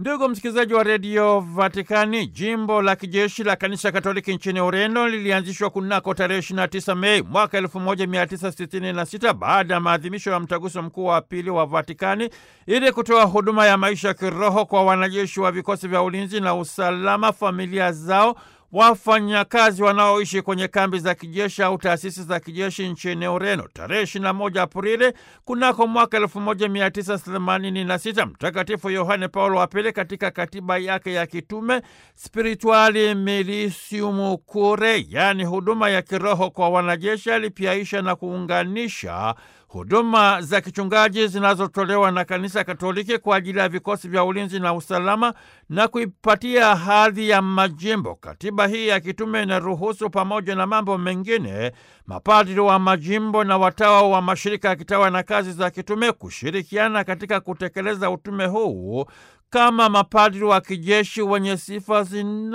Ndugu msikilizaji wa redio Vatikani, jimbo la kijeshi la kanisa Katoliki nchini Ureno lilianzishwa kunako tarehe 29 Mei mwaka 1966 baada ya maadhimisho ya mtaguso mkuu wa pili wa Vatikani ili kutoa huduma ya maisha ya kiroho kwa wanajeshi wa vikosi vya ulinzi na usalama, familia zao wafanyakazi wanaoishi kwenye kambi za kijeshi au taasisi za kijeshi nchini Ureno. Tarehe 21 Aprili kunako mwaka 1986 Mtakatifu Yohane Paulo wa Pili katika katiba yake ya kitume Spirituali Militium Cure, yaani huduma ya kiroho kwa wanajeshi, alipiaisha na kuunganisha huduma za kichungaji zinazotolewa na Kanisa Katoliki kwa ajili ya vikosi vya ulinzi na usalama na kuipatia hadhi ya majimbo. Katiba hii ya kitume inaruhusu pamoja na mambo mengine mapadri wa majimbo na watawa wa mashirika ya kitawa na kazi za kitume kushirikiana katika kutekeleza utume huu kama mapadri wa kijeshi wenye sifa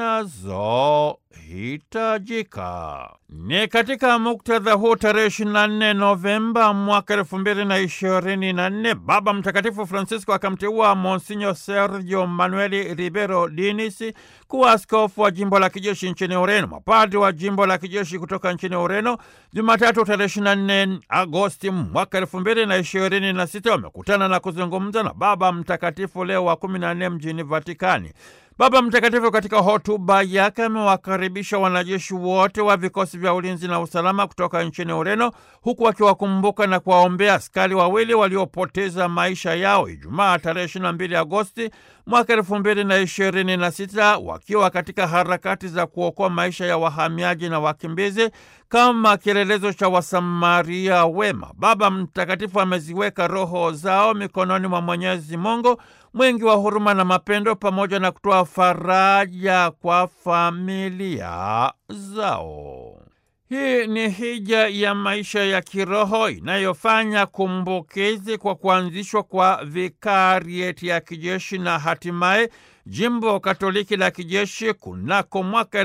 zinazohitajika. Ni katika muktadha huu tarehe 24 Novemba mwaka elfu mbili na ishirini na nne Baba Mtakatifu Francisco akamteua Monsinyo Sergio Manueli Ribero Dinis kuwa askofu wa jimbo la kijeshi nchini Ureno. Mapadri wa jimbo la kijeshi kutoka nchini Ureno Jumatatu tarehe 24 Agosti mwaka elfu mbili na ishirini na sita wamekutana na kuzungumza na Baba Mtakatifu Leo wa kumi na nne mjini Vatikani. Baba Mtakatifu katika hotuba yake amewakaribisha wanajeshi wote wa vikosi vya ulinzi na usalama kutoka nchini Ureno, huku akiwakumbuka na kuwaombea askari wawili waliopoteza maisha yao Ijumaa tarehe 22 Agosti mwaka elfu mbili na ishirini na sita wakiwa katika harakati za kuokoa maisha ya wahamiaji na wakimbizi kama kielelezo cha Wasamaria wema. Baba Mtakatifu ameziweka roho zao mikononi mwa Mwenyezi Mungu mwingi wa huruma na mapendo, pamoja na kutoa faraja kwa familia zao. Hii ni hija ya maisha ya kiroho inayofanya kumbukizi kwa kuanzishwa kwa vikarieti ya kijeshi na hatimaye jimbo Katoliki la kijeshi kunako mwaka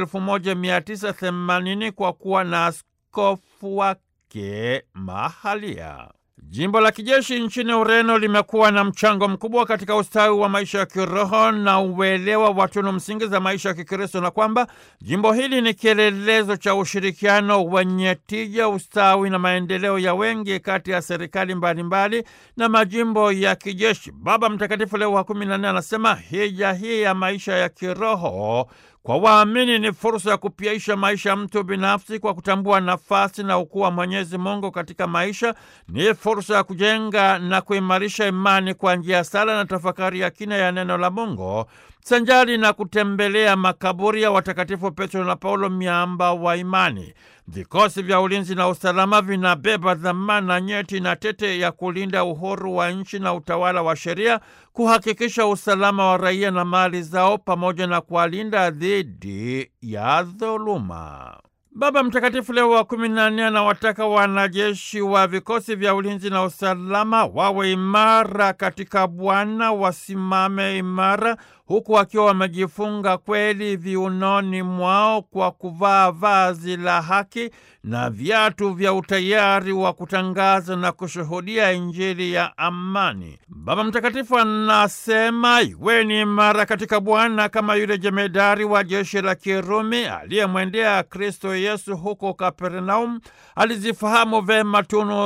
1980 kwa kuwa na askofu wake mahalia. Jimbo la kijeshi nchini Ureno limekuwa na mchango mkubwa katika ustawi wa maisha ya kiroho na uelewa wa tunu msingi za maisha ya Kikristo, na kwamba jimbo hili ni kielelezo cha ushirikiano wenye tija, ustawi na maendeleo ya wengi kati ya serikali mbalimbali mbali na majimbo ya kijeshi. Baba Mtakatifu Leo wa kumi na nne anasema hija hii ya maisha ya kiroho kwa waamini ni fursa ya kupiaisha maisha ya mtu binafsi kwa kutambua nafasi na ukuu wa Mwenyezi Mungu katika maisha. Ni fursa ya kujenga na kuimarisha imani kwa njia ya sala na tafakari ya kina ya neno la Mungu, sanjari na kutembelea makaburi ya watakatifu Petro na Paulo, miamba wa imani. Vikosi vya ulinzi na usalama vinabeba dhamana nyeti na tete ya kulinda uhuru wa nchi na utawala wa sheria, kuhakikisha usalama wa raia na mali zao, pamoja na kuwalinda dhidi ya dhuluma. Baba Mtakatifu Leo wa kumi na nne anawataka wanajeshi wa vikosi vya ulinzi na usalama wawe imara katika Bwana, wasimame imara huku wakiwa wamejifunga kweli viunoni mwao kwa kuvaa vazi la haki na viatu vya utayari wa kutangaza na kushuhudia Injili ya amani. Baba Mtakatifu anasema iweni imara katika Bwana kama yule jemedari wa jeshi la Kirumi aliyemwendea Kristo Yesu huko Kapernaum. Alizifahamu vema tunu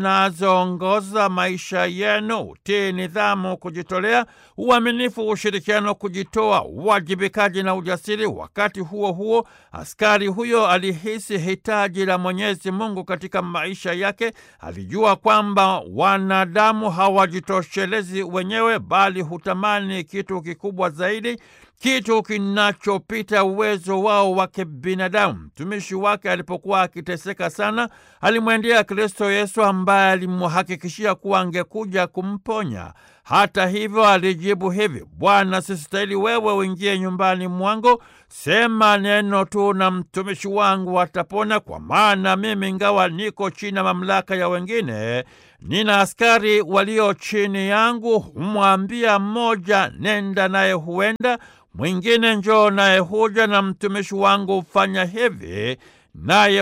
zinazoongoza maisha yenu: utii, nidhamu, kujitolea, uaminifu, ushirikiano kujitoa, uwajibikaji na ujasiri. Wakati huo huo, askari huyo alihisi hitaji la Mwenyezi Mungu katika maisha yake. Alijua kwamba wanadamu hawajitoshelezi wenyewe, bali hutamani kitu kikubwa zaidi, kitu kinachopita uwezo wao wa kibinadamu. Mtumishi wake alipokuwa akiteseka sana, alimwendea Kristo Yesu ambaye alimhakikishia kuwa angekuja kumponya. Hata hivyo alijibu hivi: Bwana, sistahili wewe uingie nyumbani mwangu, sema neno tu na mtumishi wangu atapona, kwa maana mimi ingawa niko chini ya mamlaka ya wengine, nina askari walio chini yangu. Humwambia mmoja, nenda, naye huenda, mwingine njoo, naye huja, na mtumishi wangu hufanya hivi, naye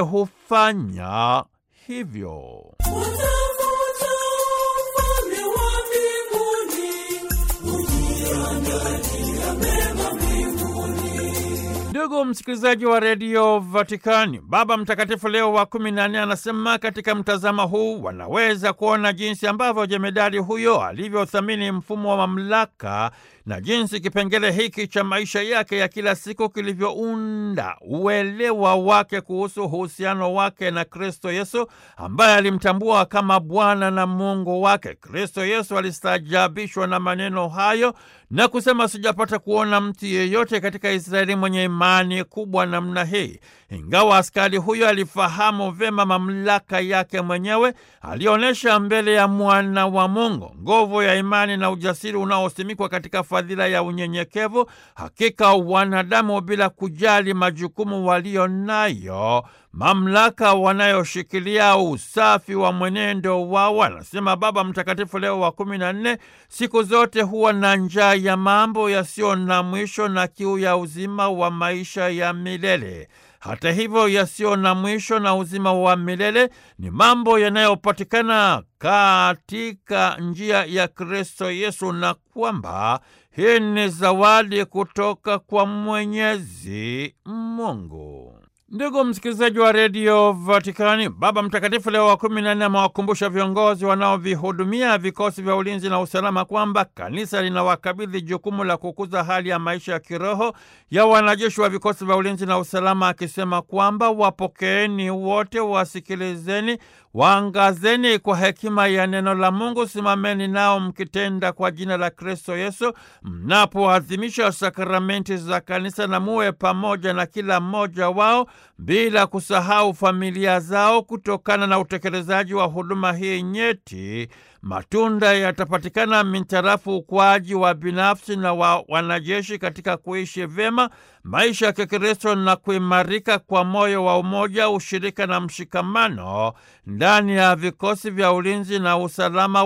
hufanya hivyo. Utafuta ufalme wa mbinguni, ujia Ndugu msikilizaji wa redio Vatikani, Baba Mtakatifu Leo wa kumi na nne anasema katika mtazamo huu wanaweza kuona jinsi ambavyo jemedari huyo alivyothamini mfumo wa mamlaka na jinsi kipengele hiki cha maisha yake ya kila siku kilivyounda uelewa wake kuhusu uhusiano wake na Kristo Yesu ambaye alimtambua kama Bwana na Mungu wake. Kristo Yesu alistaajabishwa na maneno hayo na kusema, sijapata kuona mtu yeyote katika Israeli mwenye imani kubwa namna hii. Ingawa askari huyo alifahamu vyema mamlaka yake mwenyewe, alionyesha mbele ya mwana wa Mungu nguvu ya imani na ujasiri unaosimikwa katika fadhila ya unyenyekevu. Hakika wanadamu, bila kujali majukumu walio nayo, mamlaka wanayoshikilia, usafi wa mwenendo wao, anasema Baba Mtakatifu Leo wa kumi na nne, siku zote huwa na njaa ya mambo yasiyo na mwisho na kiu ya uzima wa maisha ya milele. Hata hivyo, yasiyo na mwisho na uzima wa milele ni mambo yanayopatikana katika njia ya Kristo Yesu, na kwamba hii ni zawadi kutoka kwa Mwenyezi Mungu. Ndugu msikilizaji wa redio Vatikani, Baba Mtakatifu Leo wa kumi na nne amewakumbusha viongozi wanaovihudumia vikosi vya ulinzi na usalama kwamba kanisa linawakabidhi jukumu la kukuza hali ya maisha ya kiroho ya wanajeshi wa vikosi vya ulinzi na usalama, akisema kwamba wapokeeni wote, wasikilizeni, waangazeni kwa hekima ya neno la Mungu, simameni nao mkitenda kwa jina la Kristo Yesu mnapoadhimisha sakramenti za kanisa, na muwe pamoja na kila mmoja wao bila kusahau familia zao. Kutokana na utekelezaji wa huduma hii nyeti, matunda yatapatikana mintarafu ukuaji wa binafsi na wa wanajeshi katika kuishi vyema maisha ya Kikristo na kuimarika kwa moyo wa umoja, ushirika na mshikamano ndani ya vikosi vya ulinzi na usalama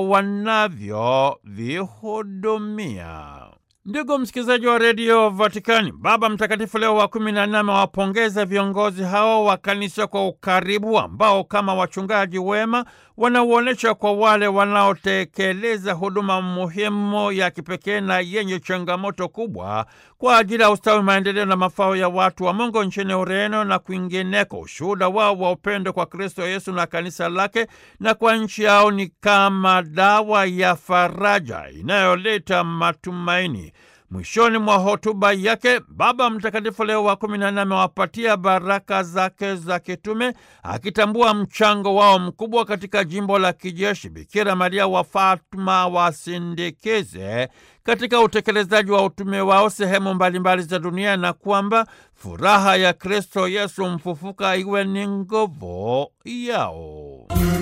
wanavyovihudumia. Ndugu msikilizaji wa redio Vatikani, Baba Mtakatifu Leo wa kumi na nne amewapongeza viongozi hao wa kanisa kwa ukaribu ambao kama wachungaji wema wanauonyesha kwa wale wanaotekeleza huduma muhimu ya kipekee na yenye changamoto kubwa kwa ajili ya ustawi, maendeleo na mafao ya watu wa Mungu nchini Ureno na kwingineko. Ushuhuda wao wa upendo kwa Kristo Yesu na kanisa lake na kwa nchi yao ni kama dawa ya faraja inayoleta matumaini. Mwishoni mwa hotuba yake Baba Mtakatifu Leo wa kumi na nne amewapatia baraka zake za kitume akitambua mchango wao mkubwa katika jimbo la kijeshi. Bikira Maria wa Fatma wasindikize katika utekelezaji wa utume wao sehemu mbalimbali za dunia, na kwamba furaha ya Kristo Yesu mfufuka iwe ni nguvu yao.